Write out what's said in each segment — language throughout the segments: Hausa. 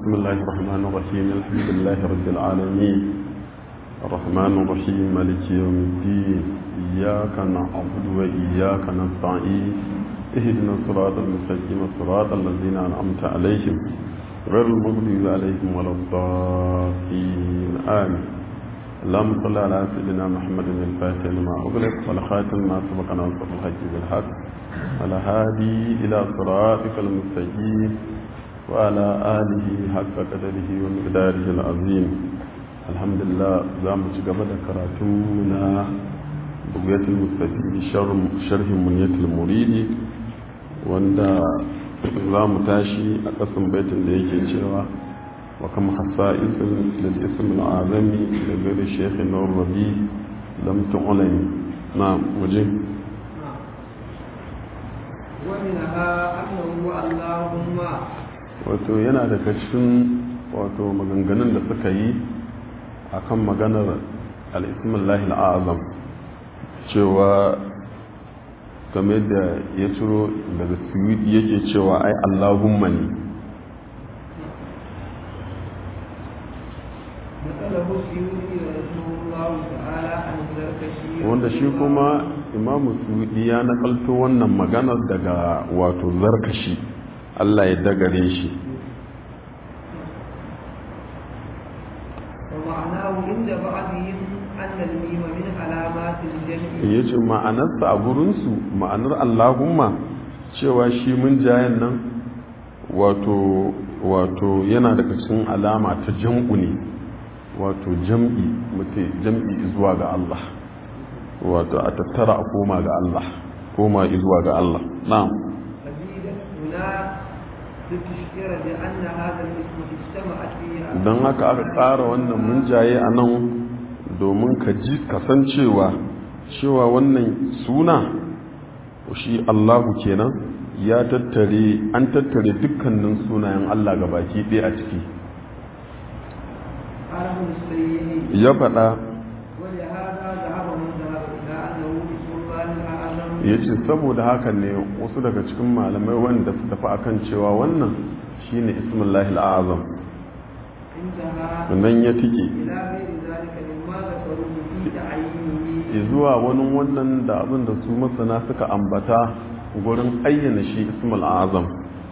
بسم الله الرحمن الرحيم الحمد لله رب العالمين الرحمن الرحيم مالك يوم الدين إياك نعبد وإياك نستعين اهدنا الصراط المستقيم صراط الذين أنعمت عليهم غير المغضوب عليهم ولا الضالين آمين اللهم صل على سيدنا محمد الفاتح لما أغلق والخاتم ما سبق ناصر الحج بالحق على هادي إلى صراطك المستقيم وعلى آله حق قدره ومقداره العظيم الحمد لله زام قبل كراتمنا بقية المستفيد شرح منية المريد wanda za mu tashi a ƙasan baitin da yake cewa wa kama hasa isin da isin al'azami da gari shekhi na rabi lam tu'ulani na waje wato yana daga cikin wato maganganun da suka yi akan maganar al'ismin azam cewa game da ya ciro daga suwidi yake cewa ai allahumma ne wanda shi kuma imamu suwidi ya nakalto wannan maganar daga wato zarkashi allah ya dagare shi ya ce ma'anarsa a gurinsu ma'anar allahumma cewa shi mun jayen nan wato wato yana daga cikin alama ta jam'u ne wato jam'i mutu jam'i zuwa ga Allah wato a tattara a koma ga Allah koma zuwa ga Allah na'am don haka aka tsara wannan mun jaye a nan domin ka ji kasancewa cewa wannan suna shi Allahu kenan ya tattare an tattare dukkanin sunayen Allah ga baki ɗaya a ciki ya faɗa ya ce saboda haka ne wasu daga cikin malamai wanda su tafi akan cewa wannan shine ismullahi al'azam nan ya tike zuwa wani wannan da abin da su masana suka ambata gurin ayyana shi ismul azam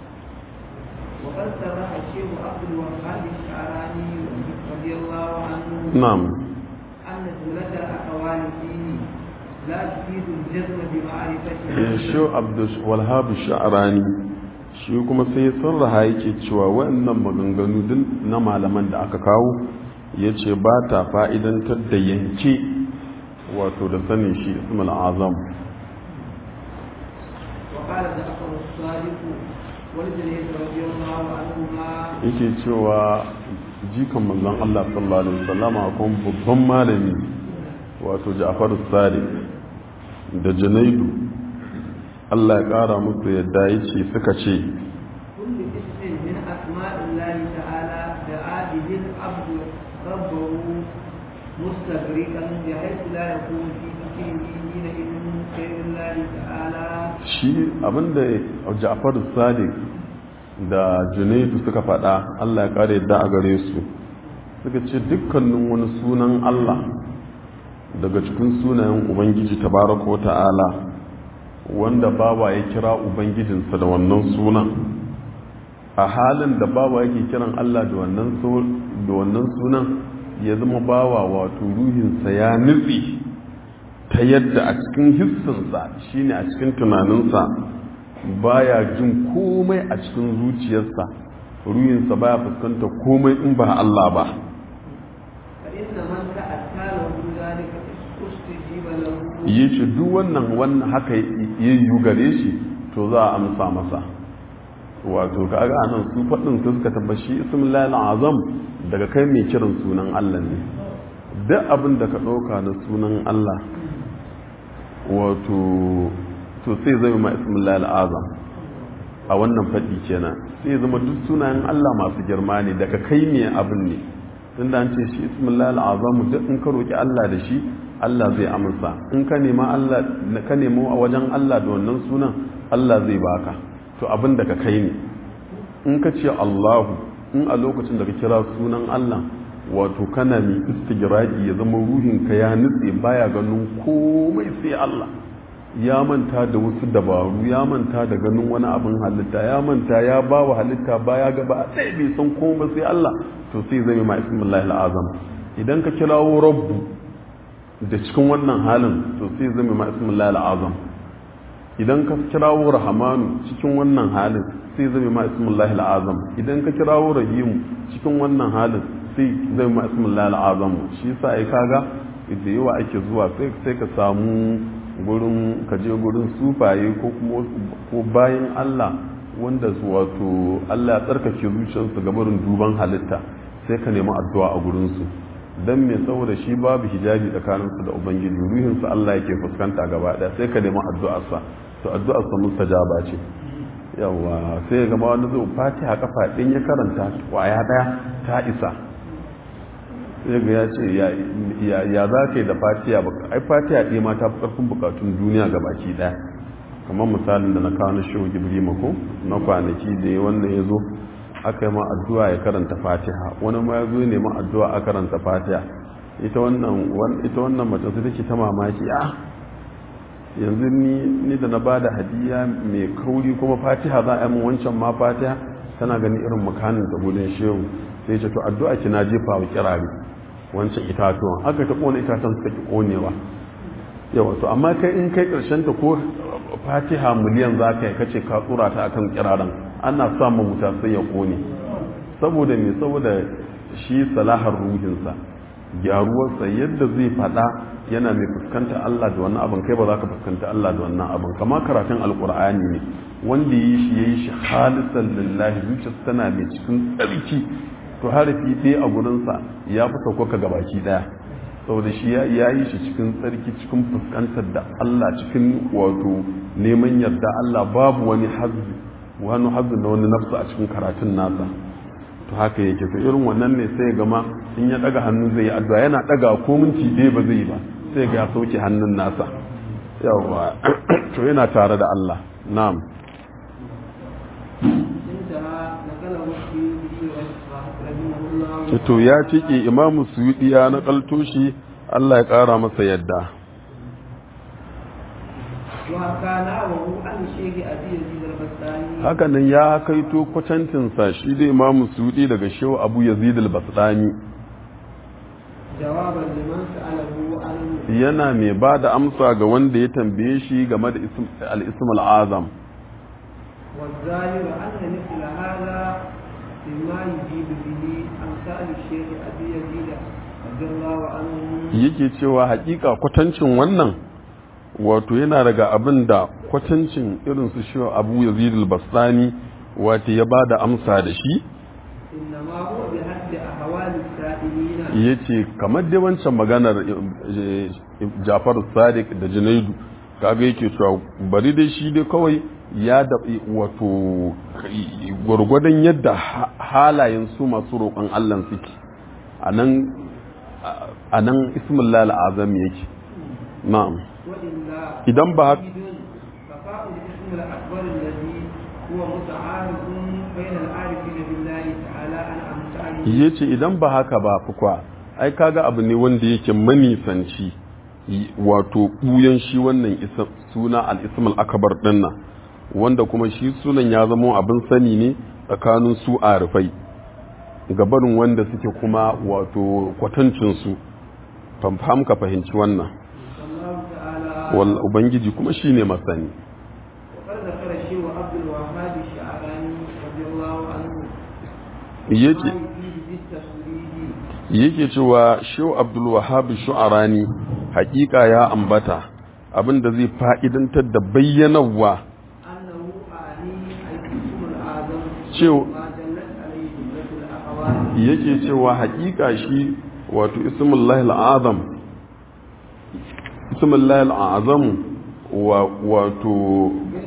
na'am shi walhabu sha'arani shi kuma sai sarraha yake cewa waɗannan maganganu din na malaman da aka kawo ya ce ba ta fa'idantar da yanke wato da sanin shi ismul azam yake cewa jikan manzon Allah sallallahu alaihi wasallama kuma babban malami wato Ja'far Sadiq da Junaidu Allah ya kara musu yadda yace suka ce kullu ismin min asma'illahi ta'ala da adil abdu rabbahu مستغرقا بحيث لا يكون في ذكره حينئذ خير الله تعالى shi abinda Ja'far Sadiq da Junaidu suka faɗa Allah ya kare yadda a gare su suka ce dukkanin wani sunan Allah daga cikin sunayen Ubangiji tabaraka wa ta'ala wanda bawa ya kira Ubangijinsa da wannan sunan a halin da bawa yake kiran Allah da wannan sunan ya zama bawa wato ruhinsa ya nutse ta yadda a cikin hissinsa shine a cikin tunaninsa baya jin komai a cikin zuciyarsa ruhinsa baya fuskanta komai in ba Allah ba yi shi duk wannan wannan haka yi gare shi to za a amsa masa wato kaga anan su faɗin su suka tabbashi ismullahi azam daga kai mai kiran sunan Allah ne duk abin da ka ɗauka na sunan Allah wato to sai zai ma ismullahi azam a wannan faɗi kenan sai zama duk sunayen Allah masu girma ne daga kai ne abin ne tunda an ce shi ismullahi azam duk in ka roki Allah da shi Allah zai amsa in ka nema Allah ka nemo a wajen Allah da wannan sunan Allah zai baka to abin da ka kai ne in ka ce Allahu in a lokacin da ka kira sunan Allah wato kana mai istigraki ya zama ruhinka ya nutse baya ganin komai sai Allah ya manta da wasu dabaru ya manta da ganin wani abin halitta ya manta ya ba wa halitta baya gaba ɗaya bai san komai sai Allah to sai zai ma ismullahi al'azam idan ka kirawo rabbu da cikin wannan halin to sai zai ma ismullahi al'azam idan ka kirawo rahamanu cikin wannan halin sai zai ma ismullahi al'azam idan ka kirawo rahimu cikin wannan halin sai zai ma ismullahi al'azam shi yasa ai kaga da yawa ake zuwa sai ka samu gurin kaje gurin sufaye ko kuma ko bayan Allah wanda su wato Allah ya tsarkake zuciyarsu ga barin duban halitta sai ka nemi addu'a a gurin su dan me saboda shi babu hijabi tsakanin su da ubangiji ruhin su Allah yake fuskanta gaba daya sai ka nemi addu'ar sa to addu'ar sa mustajaba ce yawa sai ga ma wani zai fatiha kafa din ya karanta kwaya daya ta isa sai ga ya ce ya za ka yi da fatiya ai fatiya ɗaya ma ta fi ƙarfin bukatun duniya ga baki ɗaya kamar misalin da na kawo na shehu gibri mako na kwanaki da ya wannan ya zo aka yi ma addu'a ya karanta fatiha wani ma ya zo ya nema addu'a a karanta fatiha ita wannan mace su take ta mamaki a yanzu ni da na ba da hadiya mai kauri kuma fatiha za a yi wancan ma fatiha tana gani irin makanin da gudun shehu sai ce to addu'a ki na jefa wa kirare wancan itatuwan aka ta kona itatuwan suka ki konewa yawa to amma kai in kai karshen ta ko fatiha miliyan za ka yi kace ka tsura ta akan kiraren ana samun wuta sai ya kone saboda me saboda shi salahar ruhinsa gyaruwarsa yadda zai fada yana mai fuskanta Allah da wannan abin kai ba za ka fuskanta Allah da wannan abin kama karatun alkur'ani ne wanda yi shi ya yi shi halisan lillahi zuciyarsa tana mai cikin tsarki to harafi ɗaya a gurinsa ya fi sauko ga baki ɗaya saboda shi ya yi shi cikin tsarki cikin fuskantar da Allah cikin wato neman yarda Allah babu wani hazzi wani hazzi na wani nafsu a cikin karatun nasa to haka yake to irin wannan ne sai gama in ya daga hannu zai yi addu'a yana daga ko minti ɗaya ba zai ba sai ga ya sauke hannun nasa yawa to yana tare da Allah na'am to ya cike imamu suyudi ya nakalto shi Allah ya kara masa yadda hakanan ya kaito kwacancinsa shi da imamu suyudi daga shehu abu yazid al-basdani yana mai ba da amsa ga wanda ya tambaye shi game da al-ism al-azam والظاهر أن مثل هذا مما يجيب به أمثال الشيخ أبي يزيد رضي الله عنه yake cewa hakika kwatancin wannan wato yana daga abin da kwatancin irin su shi abu yazid al-bastani wato ya bada amsa da shi إنما هو بحد أحوال السائلين yace kamar dai wancan maganar Jafar Sadiq da Junaidu kaga yake cewa bari dai shi dai kawai ya da wato gwargwadon yadda halayen su masu roƙon Allah suke a nan ismullah al'azam yake na'am idan ba haka ya ce idan ba haka ba fukwa ai kaga abu ne wanda yake manisanci wato ɓuyan shi wannan suna al-ismul akabar dinnan wanda kuma shi sunan ya zama abin sani ne tsakanin su a rufai gabarin wanda suke kuma wato kwatancinsu famfam ka fahimci wannan wal ubangiji kuma shi ne masani yake cewa shehu abdul wahab shu'arani hakika ya ambata abin da zai fa'idantar da bayyanawa yake cewa hakika shi wato ismullahi al'azam ismullahi al'azam wato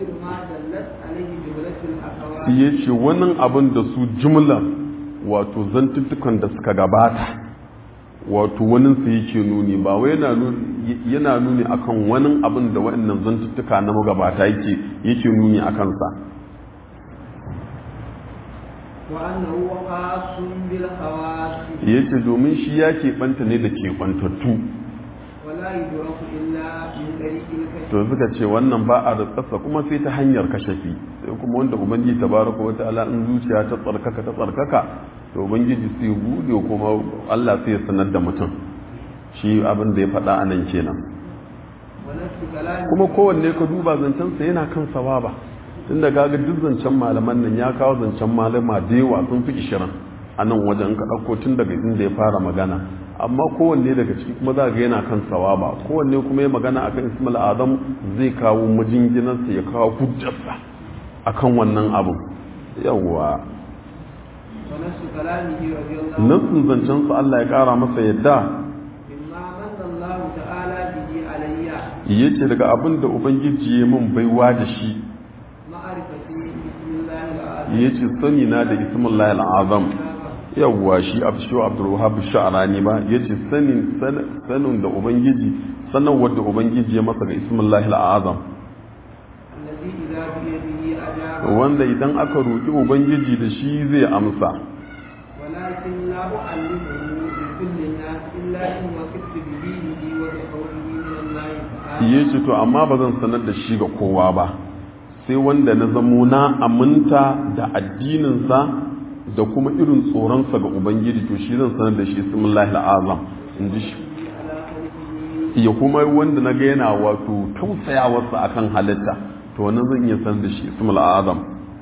ya ce wannan abin da su jumla wato zantuttukan da suka gabata wato wani su yake nuni ba wai yana nuni akan wani abin da waɗannan zantuttuka na magabata yake nuni a kansa وأنه خاص بالخواص yace domin shi ya keɓanta ne da keɓantattu ولا يدرك إلا من طريق الكشف to suka ce wannan ba a rikasa kuma sai ta hanyar kashafi sai kuma wanda ubangiji tabaraka wa ta'ala in zuciya ta tsarkaka ta tsarkaka to ubangiji sai bude kuma Allah sai ya sanar da mutum shi abin da ya faɗa a nan kenan ونفس كلامه kuma kowanne ka duba zancensa yana kan sawaba tun da gaga duk zancen malaman nan ya kawo zancen malama da yawa sun fi ishirin a nan wajen ka ɗauko tun daga inda ya fara magana amma kowanne daga ciki kuma za ga yana kan sawaba kowanne kuma ya magana akan ismail adam zai kawo majinginarsa ya kawo hujjarsa akan wannan abin yawwa ونفس كلامه رضي الله nassin zancensa Allah ya ƙara masa yadda مما من الله تعالى به علي yace daga abin da ubangiji ya min baiwa da shi معرفتي بسم الله العظيم ya ce sani na da ismullahi al'azam yawwa shi abshu abdulwahab sha'arani ba ya ce sanin sanin da ubangiji sanarwar da ubangiji ya masa ga ismullahi al'azam الذي إذا بيده أجاب wanda idan aka roƙi ubangiji da shi zai amsa ولكن لا أعلمه لكل الناس إلا إن وقفت بدينه وبقوله من الله تعالى ya ce to amma ba zan sanar da shi ga kowa ba sai wanda na zamo na aminta da addininsa da kuma irin tsoronsa ga ubangiji to shi zan sanar da shi ismullahi al'azam in ji shi على خلقه ya kuma wanda na ga yana wato tausayawarsa akan halitta to wannan zan iya sanar da shi ismul azam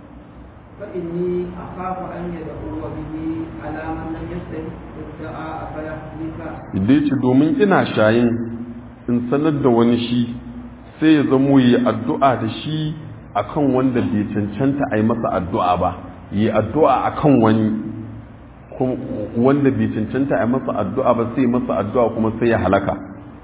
فإني أخاف أن يدعو به على من لم يستحق الدعاء فيحلف dai ce domin ina shayin in sanar da wani shi sai ya zamo yi addu'a da shi akan wanda bai cancanta a yi masa addu'a ba yi addu'a akan wani kuma wanda bai cancanta a yi masa addu'a ba sai masa addu'a kuma sai ya halaka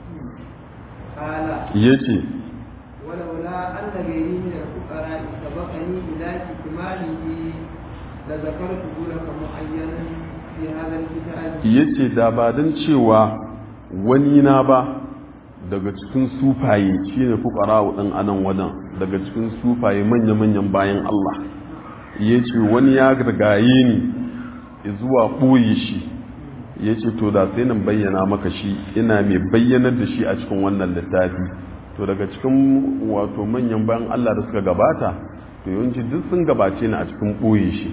قال ya ce ولولا أن غيري من الفقراء سبقني إلى كتماله لذكرته لك معينا في هذا الكتاب ya ce da ba don cewa wani na ba daga cikin sufaye shi ne fukara ɗan anan wajen daga cikin sufaye manya-manyan bayan Allah ya ce wani ya gargaye ni zuwa ɓoye shi ya ce to da sai nan bayyana maka shi ina mai bayyanar da shi a cikin wannan littafi to daga cikin wato manyan bayan Allah da suka gabata to yawanci duk sun gabace ni a cikin ɓoye shi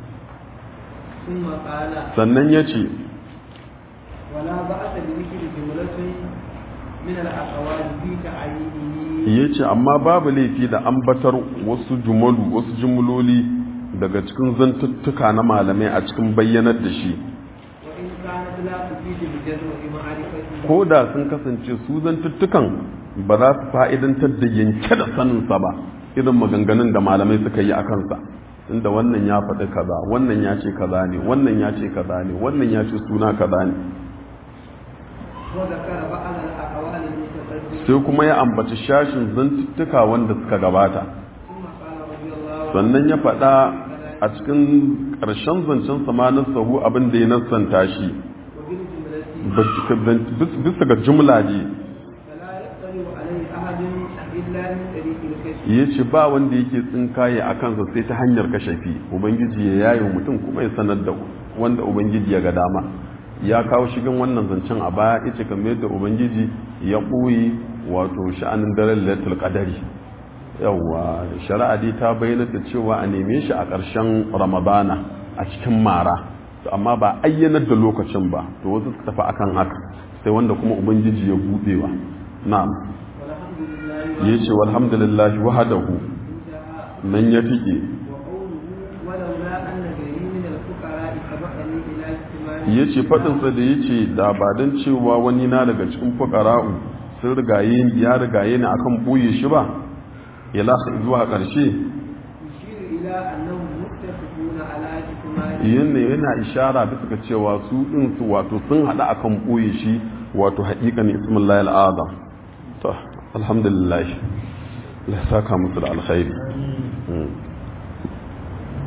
ثم قال sannan ya ce ولا بأس بذكر جملة من الأقوال في تعيينه ya ce amma babu laifi da ambatar wasu jumalu wasu jumloli daga cikin zantuttuka na malamai a cikin bayyanar da shi وإن كانت لا تفيد بجدوى معرفته ko da sun kasance su zantuttukan ba za su fa'idantar da yanke da saninsa ba irin maganganun da malamai suka yi a kansa inda wannan ya faɗi kaza wannan ya ce kaza ne wannan ya ce kaza ne wannan ya ce suna kaza ne وذكر بعض الأقوال المتقدمة sai kuma ya ambaci shashin zantuttuka wanda suka gabata ثم قال رضي الله عنه sannan ya faɗa a cikin ƙarshen zancen samanin sahu abin da ya nassanta shi وبالجملة bisa ga jumla ne فلا يطلع عليه أحد إلا من طريق الكشف ya ce ba wanda yake tsinkaye a kansa sai ta hanyar kashafi ubangiji ya yayi mutum kuma ya sanar da wanda ubangiji ya ga dama ya kawo shigin wannan zancen a baya ita kamar yadda ubangiji ya ɓoye wato sha'anin daren lailatul qadari yawwa shari'a dai ta bayyana da cewa a neme shi a ƙarshen ramadana a cikin mara to amma ba ayyanar da lokacin ba to wasu suka tafi akan haka sai wanda kuma ubangiji ya buɗewa na'am والحمد لله ya ce walhamdulillah wahadahu انتهى nan ya fike وقوله ولولا أن غيري من الفقراء سبقني إلى اجتماع ya ce faɗinsa da ya ce da ba don cewa wani na daga cikin fukara'u sun rigaye ya rigaye ni akan ɓoye shi ba ya lasa zuwa ƙarshe يشير إلى أنهم متفقون على اجتماع yana yana ishara bisa ga cewa su ɗin su wato sun haɗa akan ɓoye shi wato haƙiƙan ismullahi al'azam to alhamdulillah Allah ya saka musu da alkhairi